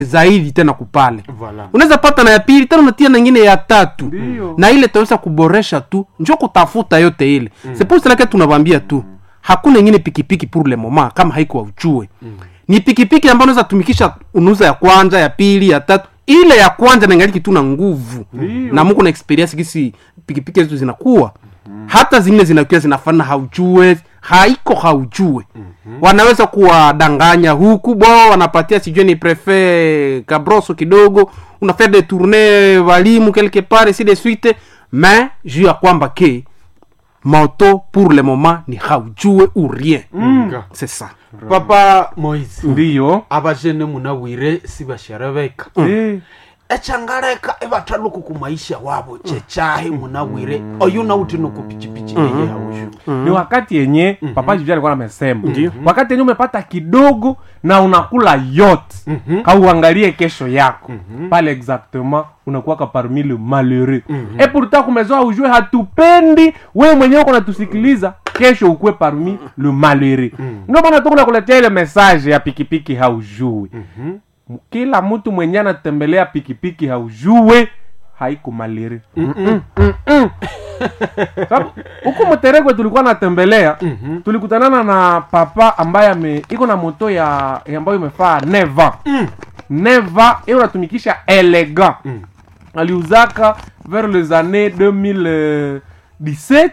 zaidi tena kupale Voilà. unaweza pata na ya pili tena unatia na ingine ya tatu Ndiyo. na ile taweza kuboresha tu njo kutafuta yote ile mm. seposilake tunawambia tu hakuna ingine pikipiki pour le moment kama haiko waujue mm. ni pikipiki ambayo unaweza tumikisha unuza ya kwanza ya pili ya tatu ile ya kwanza naingaliki tu na nguvu Ndiyo. na muko na experience gisi pikipiki zetu zinakuwa hata zingine zinakuwa zinafana haujue haiko haujue wanaweza kuwadanganya huku bo wanapatia sijue ni prefe kabroso kidogo unafanya de tourne walimu quelque part si de suite mais juu ya kwamba ke moto pour le moment ni haujue ou rien Nga. c'est ça papa moise ndiyo abajene munawire sibasherebeka Eh, echangaleka ebataluku ku maisha wabo chechahe munawire oyu nauti nuku pichipichi eye haushu ni wakati yenye papa jivia alikuwa amesema wakati yenye umepata kidogo na unakula yote kauangalie kesho yako pale exactement unakuwaka parmi le malheureux e pourtant kumezoa ujue hatupendi wewe mwenyewe uko natusikiliza kesho ukuwe parmi le malheureux ndio maana tuko nakuletea ile message ya pikipiki haujui kila mtu mwenye anatembelea pikipiki haujue haiko malheureux sababu huku mteregwe tulikuwa natembelea tulikutanana na papa ambaye ame iko na moto ya ya ambayo imefaa neva neva hiyo unatumikisha elegant aliuzaka vers les années 2017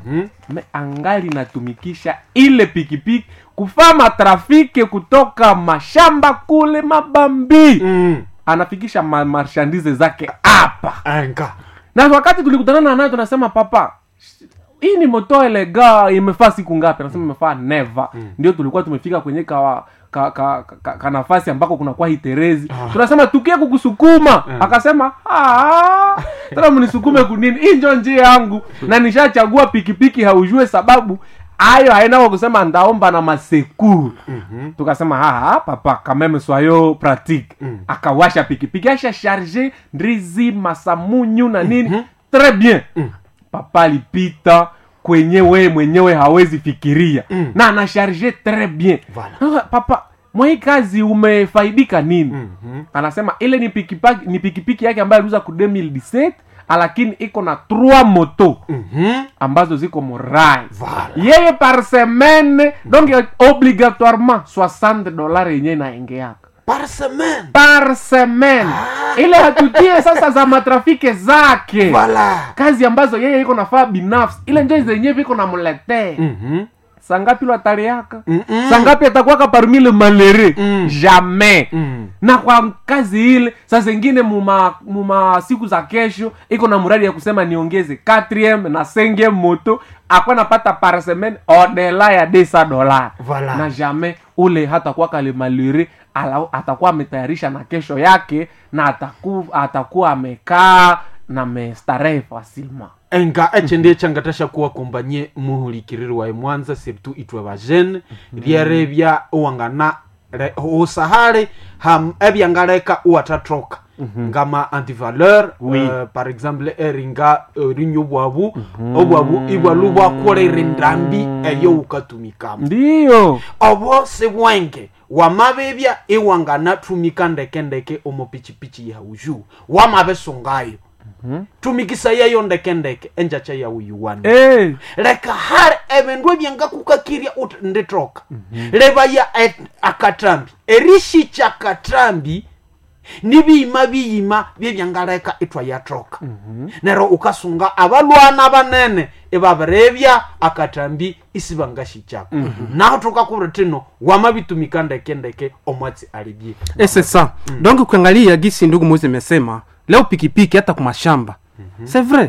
me angali natumikisha ile pikipiki kufaa matrafike kutoka mashamba kule mabambi anafikisha ma marshandize zake hapa enga na wakati tulikutanana naye tunasema papa hii ni moto elega imefaa siku ngapi anasema imefaa neva ndio tulikuwa tumefika kwenye ka ka, ka, ka, ka nafasi ambako kunakuwa hiterezi tunasema tukie kukusukuma akasema "Ah, tena mnisukume kunini hii njo njia yangu na nishachagua pikipiki haujue sababu ayo hainako kusema ndaomba na masekuru tukasema haha papa kameme swayo pratique akawasha pikipiki asha charge ndizi masamunyu na nini très bien papa alipita kwenye weye mwenyewe hawezi fikiria na anasharge très bien Voilà. Ah, papa mwai kazi umefaidika nini anasema ile ni pikipiki, ni pikipiki yake ambayo aliuza ku 2017 lakini iko na 3 moto ambazo ziko morai Voilà. yeye par semaine donc obligatoirement 60 dollars yenyewe inaengeaka par semaine par semaine ile hatutie sasa za matrafike zake Voilà. kazi ambazo yeye iko nafaa binafsi ile njo zenyewe viko namletee Mhm. sangapi lwataliaka Mm-mm. sangapi atakuwaka parmi le malere Mm. jamais Mm. na kwa kazi ile saa zingine muma, muma siku za kesho iko na mradi ya kusema niongeze 4 na 5 moto akwa napata par semaine odela ya 200 dola Voilà. na jamais ule hatakuwa kale malere ala- atakuwa ametayarisha na kesho yake na ataku, atakuwa amekaa na mestarehe facilement enga eche ndiye changatasha kuwa kumbanye muhulikiriri wae mwanza surtout itwe bajene ryerebya uwangana re- usahale ham ebyangaleka uwatatroka ngama antivaleur Oui. uh, par exemple eringa uh, rinyo bwabu obwabu ibwalu bwakolere ndambi eyo ukatumikamo ndiyo obo sibwenge wamabebya iwangana tumika ndeke ndeke omo pichipichi yauju wamabesungayo tumikisa yayo ndeke ndeke enjacha yauyuwani hey. leka hali ebindu ebyangakukakirya uti nditroka lebaya et- akatambi erishicha akatambi nibiyima biyima byebyangaleka itwayatroka nero ukasunga abalwana banene ibabirebya akatambi isibangashicako naho tukakubira tino wamabitumika ndeke ndeke omwatsi alibye et c'est ça donc ukiangalia gisi ndugu moise imesema leo pikipiki hata kumashamba c'est vrai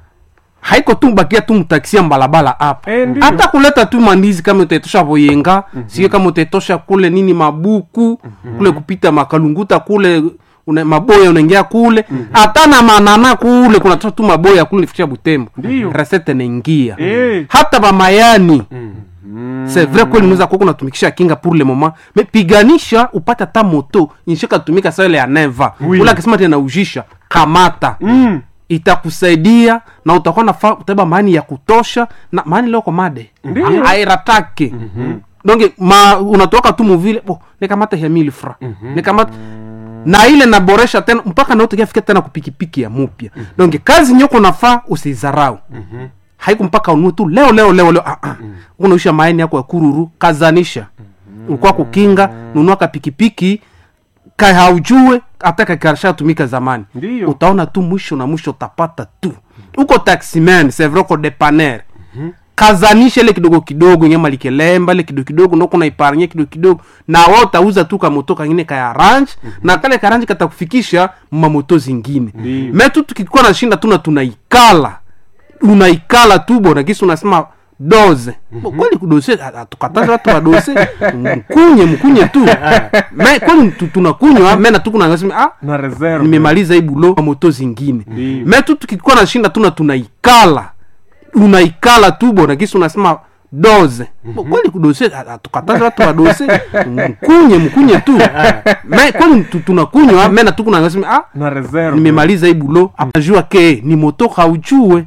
haiko tu bakia tu mtakisia mbalabala hapa Eh, ndiyo. hata kuleta tu mandizi kama utaitosha voyenga sio kama utaitosha kule nini mabuku kule kupita makalunguta kule una, maboya unaingia kule hata na manana kule kunatoa tu maboya kule nifikisha butembo Ndiyo. resete naingia Eh. hata bamayani c'est vrai kweli unaweza kuwa unatumikisha kinga pour le moment mais piganisha upate hata moto inshika tumika sa ile ya neva Oui. ule akisema tena ujisha kamata mm. itakusaidia na utakuwa nafaa utaba maani ya kutosha na maani leo komade Ndiyo. airatake donge ma unatoka tu muvile bo nikamata ya mille francs nikamata na ile naboresha tena mpaka naotekiafika tena kupikipiki ya mupya donc kazi nyoko nafaa usiizarau haiku mpaka unue tu leo leo leo leo ah, ah. unaisha maini yako ya kururu kazanisha ulikuwa kukinga nunua kapikipiki ka haujue hata kakashatumika zamani Ndiyo. utaona tu mwisho na mwisho utapata tu uko taximan sevroko depaner kazanisha ile kidogo kidogo nyama likelemba ile kidogo kidogo ndo kuna iparanye kidogo kidogo na wao utauza tu kamoto kangine kaya ranch na kale karanji katakufikisha mamoto zingine Ndiyo. metu tukikuwa na shinda tuna tunaikala unaikala tu bona kisi unasema doze Bo, kweli kudose tukataza watu wadose mkunye mkunye tu me kweli tu- tunakunywa mena tu kunasema ah na reserve nimemaliza hii bulo moto zingine Ndiyo. me tu tukikuwa na shinda tuna tunaikala unaikala tu bona kisi unasema doze Bo, kweli kudose tukataza watu wadose mkunye mkunye tu me kweli tu- tunakunywa mena tu kunasema ah na reserve nimemaliza hii bulo apajua ke ni moto haujue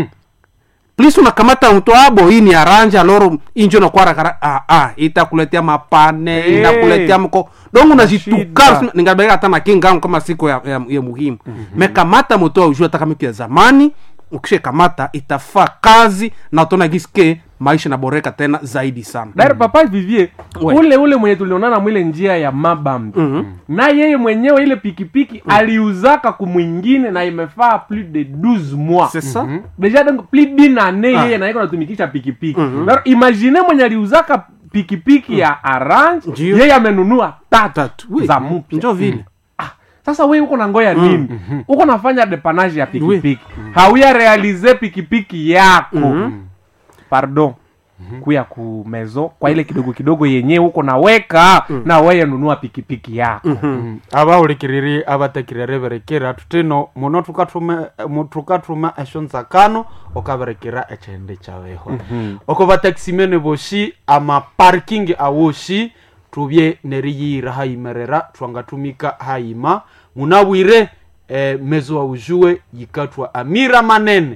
plis unakamata mto abo hii ni aranja loro injo nakwarakara ah, ah, itakuletea mapane Eh. inakuletea mko dongo Shida. nazituka ningabeka hata na kingangu kama siku ya, ya, ya muhimu mekamata moto aujue hata kama iko ya zamani ukishe kamata itafaa kazi na utaona giske maisha naboreka tena zaidi sana Dari papa vivier Ouais. ule ule mwenye tulionana mwile njia ya mabambi na yeye mwenyewe ile pikipiki aliuzaka kumwingine na imefaa plus de 12 mois c'est ça deja donc plus d'une année Ah. yeye naiko natumikisha pikipiki mm imagine mwenye aliuzaka pikipiki ya arrange Ndiyo. yeye amenunua tatu tatu oui. za mpya njo vile ah, sasa we uko na ngoya nini uko nafanya depanage ya pikipiki hauya realize pikipiki yako pardon kuya ku mezo kwa ile kidogo kidogo yenyewe uko naweka na weye nunua pikipiki yako abaulikiriri abatekirere berekera tutino muno tukatume mu- tukatuma esho nzakano okaberekera echende chaweho oko bataksimene boshi ama parking awoshi tubye neriyira hayimerera twangatumika hayima munabwire eh, mezo aujue yikatwa amira manene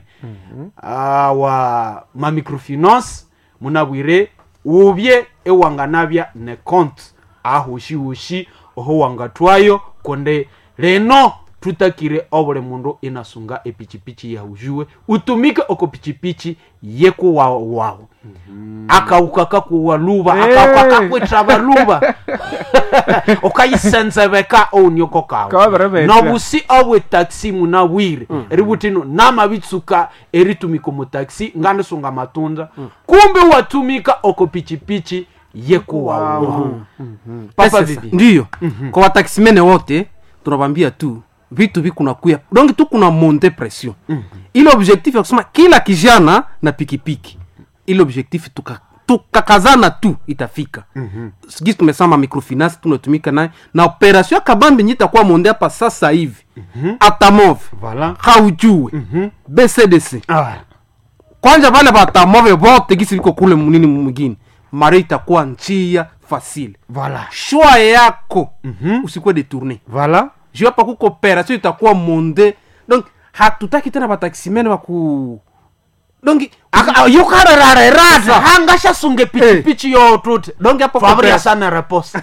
awa mamicrofinance munabwire ubye ewanganabya ne compte ahushihushi oho wangatwayo konde leno tutakire obule mundu inasunga epichipichi yahujuwe utumike oko pichipichi yekuwawo wawo akauka kakuwa luba Hey. akauka kakwitra baluba ukayisenzebeka onyoko kawe Kabarebetya. nobusi obwe taxi munabwire eributino namabitsuka eritumika mu taxi nganisunga matunda kumbe watumika oko pichipichi yekuwawo papa Sasa, bibi ndiyo kwa wataximene wote tunawambia tu vitu vikunakuya donc tu kuna monte pression ile objectif ya kusema kila kijana na pikipiki ile objectif tuka tukakazana tu itafika gisi tumesema microfinance tunatumika naye na operation ya kabambi nyi itakuwa monde hapa sasa hivi atamove Voilà. haujue bcdc Ah. kwanja vale vatamove vote gisi viko kule munini mwingine mari itakuwa njia fasile Voilà. shwa yako mm-hmm. usikuwe detourne Voilà. juu hapa kuko operation itakuwa monde donc hatutaki tena bataximene baku donc yokarerarerasa hangashasunge pichipichi yotute donc hapo fabria kwa sana reposa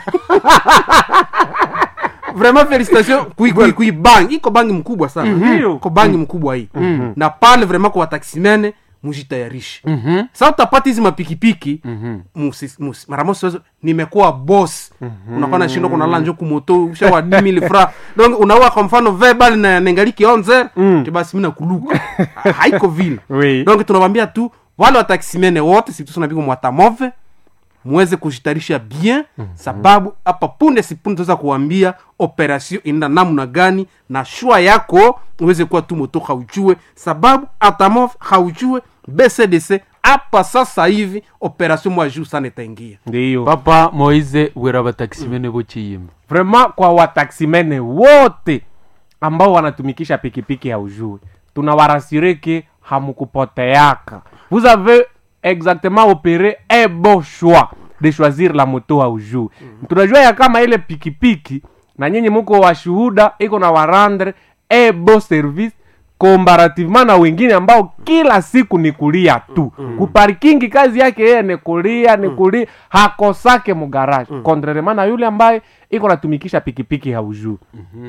vraiment félicitation kui, kui, kui bangi iko bangi mkubwa sana Ndiyo. ko bangi mkubwa hii na pale vraiment kwa bataximene mujitayarishe sa utapata hizi mapikipiki musi- musi- mara mosi wezo nimekuwa boss unakuwa na shindo kunalala njo kumoto ushawa 10000 fra donc unaua kwa mfano verbal na nengaliki onze mm. basi mina kuluka haiko vile Oui. donc tunawambia tu wale wataximene wote situsunapiko mwatamove muweze kujitarisha bien sababu hapa punde sipunde tuweza kuwambia operation inaenda namna gani na shua yako uweze kuwa tu moto haujue sababu atamov haujue bcdc hapa sasa hivi operation mwa juu sana itaingia ndiyo papa moise wera batakisimene bochiyimba vraiment kwa wataximene wote ambao wanatumikisha pikipiki ya ujue tunawarasire ke hamukupoteaka vous avez exactement opéré un bon choix de choisir la moto ya ujue tunajua ya kama ile pikipiki na nyinyi muko washuhuda iko na warandre un bon service comparativement na wengine ambao kila siku ni kulia tu kuparikingi kazi yake yeye ni kulia ni kulia hakosake mugaraji contrairement na yule ambaye iko natumikisha pikipiki haujuu